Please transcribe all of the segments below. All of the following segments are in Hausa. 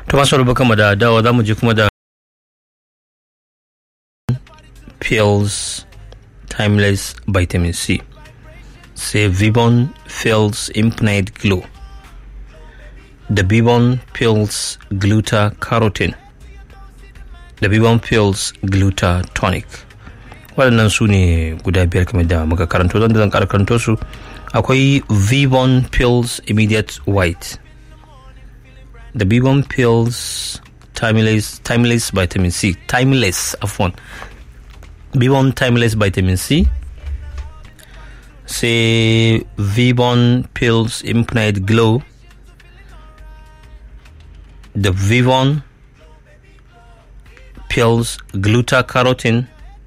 ta masu rubuka mu da dawa za mu je kuma da pills timeless vitamin c sai vibon pills infinite glow da vibon pills gluta carotene da vibon pills gluta tonic waɗannan su ne guda biyar kamar da muka karanto don da zan ƙara karanto su akwai vibon pills immediate white the Bibon pills timeless timeless vitamin C timeless afwan Bibon timeless vitamin C say Vivon pills infinite glow the Vivon pills gluta-carotene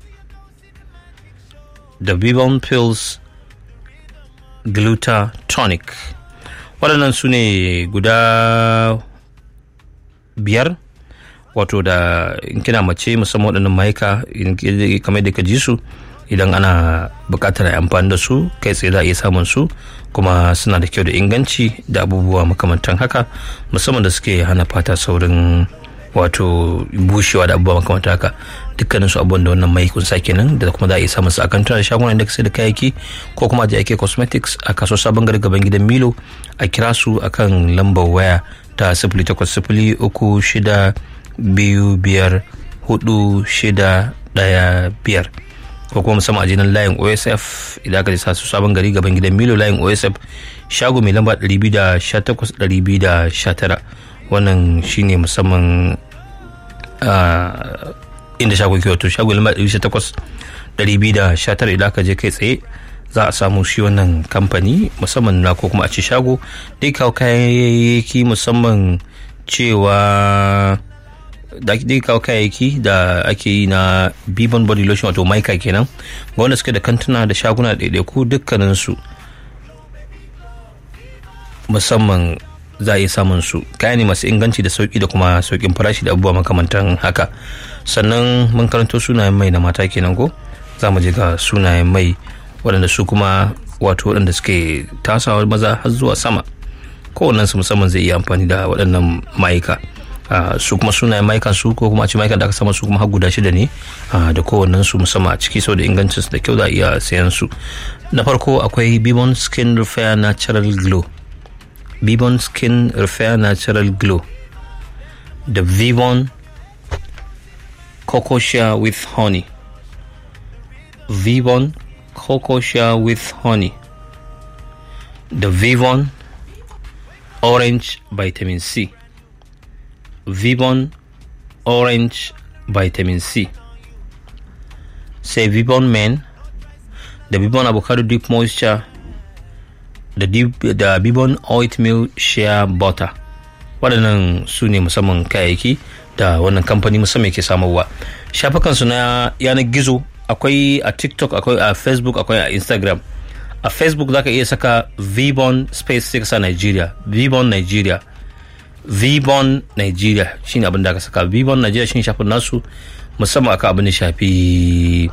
the Vivon pills glutatonic waɗannan su ne guda biyar wato da in kina mace musamman waɗannan mayuka kamar da ka ji su idan ana buƙatar amfani da su kai tsaye za a iya samun su kuma suna da kyau da inganci da abubuwa makamantan haka musamman da suke hana fata saurin wato bushewa da abubuwa makamantan haka dukkanin su abubuwan da wannan mai kunsa kenan da kuma za a iya samun su a kantuna da shagunan da sai da kayayyaki ko kuma da ake cosmetics a kaso sabon gari gaban gidan milo a kira su akan lambar waya ta sifili takwas sifili uku shida biyu biyar hudu shida daya biyar ko kuma musamman a jinan layin osf idan aka sa su sabon gari gaban gidan milo layin osf shago mai lamba 218-219 wannan shine musamman inda shago ke wato shago lamba 218-219 idan aka je kai tsaye za a samu shi wannan kamfani musamman na ko kuma a ci shago dai kawo kayayyaki musamman cewa da dai kawo kayayyaki da ake yi na bibon body lotion wato maika kenan ga wanda suke da kantuna da shaguna da ɗaiɗaiku dukkaninsu musamman za a iya samun su kaya ne masu inganci da sauki da kuma saukin farashi da abubuwa makamantan haka sannan mun karanto sunayen mai na mata kenan ko za mu je ga sunayen mai waɗanda su kuma wato waɗanda suke tasawa maza har zuwa sama kowannen su musamman zai iya amfani da waɗannan mayuka su kuma sunayen mayukan su ko kuma a ci mayukan da aka sama su kuma har guda shida ne da kowannen su musamman a ciki sau da ingancin su da kyau za a iya sayan su na farko akwai bibon skin repair natural glow bibon skin repair natural glow da vivon cocoa with honey vivon cocoa with honey the Vivon Orange Vitamin C Vivon Orange Vitamin C sai Vivon Men da Vivon Avocado Deep Moisture da, da Vivon Oatmeal Shea Butter waɗannan su ne musamman kayayyaki da wannan kamfani musamman ke samarwa shafukansu na yanar gizo akwai a tiktok akwai a facebook akwai a instagram a facebook zaka iya saka vbon space sai sa nigeria vbon nigeria vbon nigeria shine abin da aka saka vbon nigeria shine shafin nasu musamman aka abin da shafi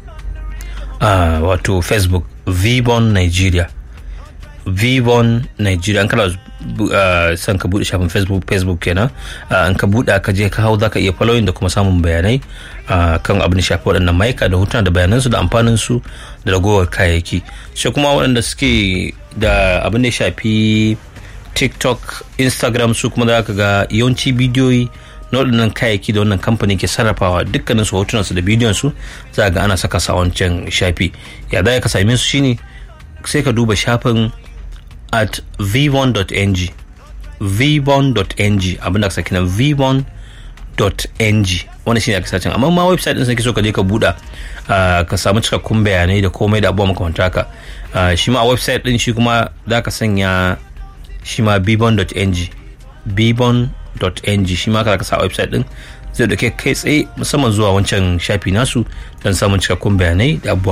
a wato facebook vbon nigeria vbon nigeria an kana san ka bude shafin facebook facebook kenan an ka bude ka je ka hau zaka iya following da kuma samun bayanai kan abin da shafi waɗannan maika da hotuna da bayanansu da amfanin su da ragowar kayayyaki sai kuma waɗanda suke da abin da shafi tiktok instagram su kuma za ka ga yawanci bidiyoyi na waɗannan kayayyaki da wannan kamfani ke sarrafawa dukkanin su hotunan su da bidiyon su za ga ana saka sa wancan shafi ya za ka same su shine sai ka duba shafin at vivon.ng vivon.ng abin da aka saki na vivon.ng wani shine aka sacin amma ma website din sai so ka je ka buɗa ka samu cikakkun bayanai da komai da abubuwa makamanta haka shi ma a website din shi kuma za ka sanya shi ma vivon.ng vivon.ng shi ma ka sa a website din zai dauke kai tsaye musamman zuwa wancan shafi nasu don samun cikakkun bayanai da abubuwa